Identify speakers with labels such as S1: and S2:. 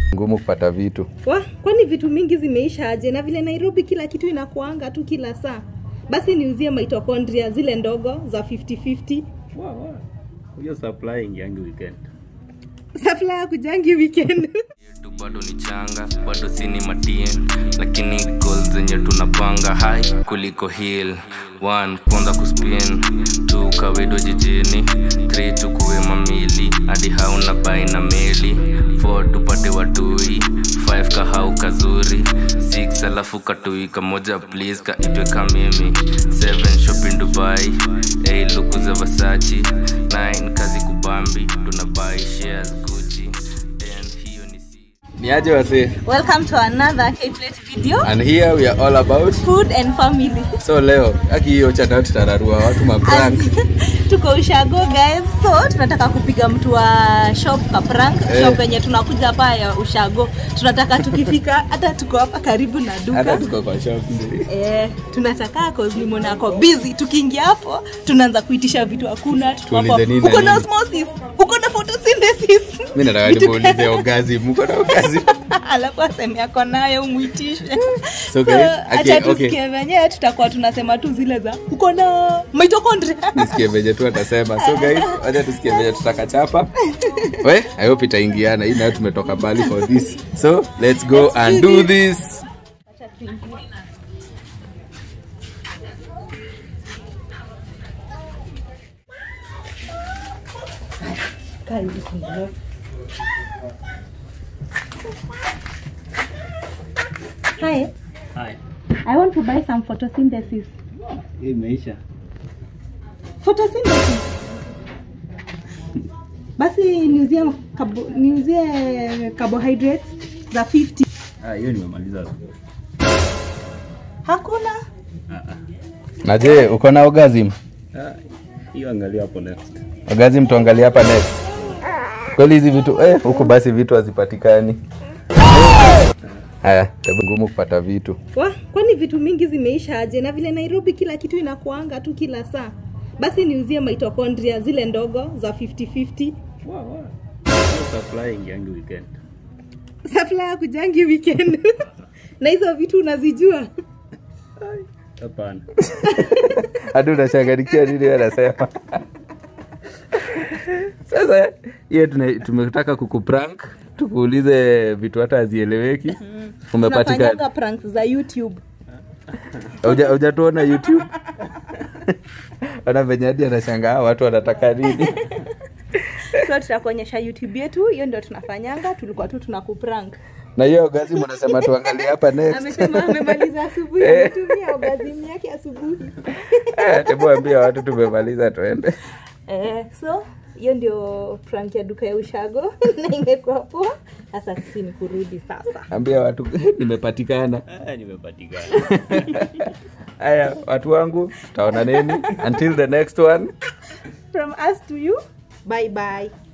S1: ngumu kupata vitu
S2: Wa, kwani vitu mingi zimeisha aje? Na vile Nairobi kila kitu inakuanga tu kila saa, basi niuzie mitochondria zile ndogo za 50-50
S3: Wa, wa. Hiyo supply ingiangi weekend.
S2: supply ya kujangi weekend
S4: yetu bado ni changa bado sini matien lakini goal zenye tunapanga hai kuliko hill one kwanza kuspin two kawedo jijini three tukuwe mamili hadi hauna bai na meli four tupate watui five kahau kazuri six alafu katui kamoja please kaitwe kamimi seven shopping dubai eight luku za vasachi nine kazi kubambi tunabai shares gucci ten hiyo ni si
S1: ni aje wasee
S2: welcome to another K-Plate video
S1: and here we are all about
S2: food and family
S1: so leo aki hiyo chata tutararua watu maprank
S2: tuko ushago guys so tunataka kupiga mtu wa shop ka prank
S1: Eh.
S2: shop yenye tunakuja hapa ya ushago tunataka tukifika hata tuko hapa karibu na
S1: hata
S2: duka
S1: tuko kwa shop
S2: Eh, tunataka cause nimeona ako busy tukiingia hapo tunaanza kuitisha vitu hakuna tuko hapo,
S1: Tuulize nini na
S2: uko na
S1: nini?
S2: osmosis uko na photosynthesis
S1: mi nataka
S2: Vitu
S1: nimuulize
S2: gani?
S1: ogazi mko na ogazi
S2: alafu aseme ako nayo umwitishe
S1: So guys,
S2: acha
S1: okay, okay.
S2: tusikie venyewe tutakuwa tunasema tu zile za uko na mitochondria
S1: nisikie venye tu atasema so guys wacha tusikie venye tutakachapa we i hope itaingiana hii nayo tumetoka mbali for this so let's go
S2: Let's
S1: and
S2: do
S1: do
S2: this.
S1: this
S2: Hi,
S3: Hai.
S2: I want to buy some photosynthesis.
S3: Hii imeisha.
S2: Photosynthesis. Basi niuzie carbo, niuzie carbohydrates za 50.
S3: Ah, hiyo nimemaliza.
S2: Hakuna.
S3: Ah, ah.
S1: na je uko na orgasm
S3: Ah, hiyo angalia hapo next.
S1: orgasm tuangalie hapa next kweli hizi vitu eh huku basi vitu hazipatikani haya hebu ngumu kupata vitu
S2: Wa, kwani vitu mingi zimeisha aje? Na vile Nairobi kila kitu inakuanga tu kila saa, basi niuzie mitochondria zile ndogo za 50-50
S3: Wa, wa. Hiyo supply ingiangi weekend.
S2: supply ya kujangi weekend na hizo vitu unazijua
S3: Hapana.
S1: hadi unachanganikia nini wewe anasema sasa hiyo tuna- tumetaka kukuprank tukuulize vitu hata hazieleweki umepatikana
S2: tunafanyanga pranks za YouTube.
S1: Hauja- hujatuona youtube ona venye hadi anashangaa watu wanataka nini
S2: So tutakuonyesha YouTube yetu, hiyo ndio tunafanyanga, tulikuwa tu tunakuprank.
S1: na hiyo gazi mnasema tuangalie hapa next
S2: Amesema amemaliza asubuhi,
S1: Eh.
S2: ametumia orgasm yake asubuhi.
S1: Eh, hebu ambia watu tumemaliza tuende
S2: Eh, so hiyo ndio prank ya duka ya ushago na imekuwa poa. Sasa sisi ni kurudi sasa.
S1: ambia watu nimepatikana
S3: Ah, nimepatikana.
S1: haya watu wangu tutaona nini until the next one
S2: From us to you, bye bye.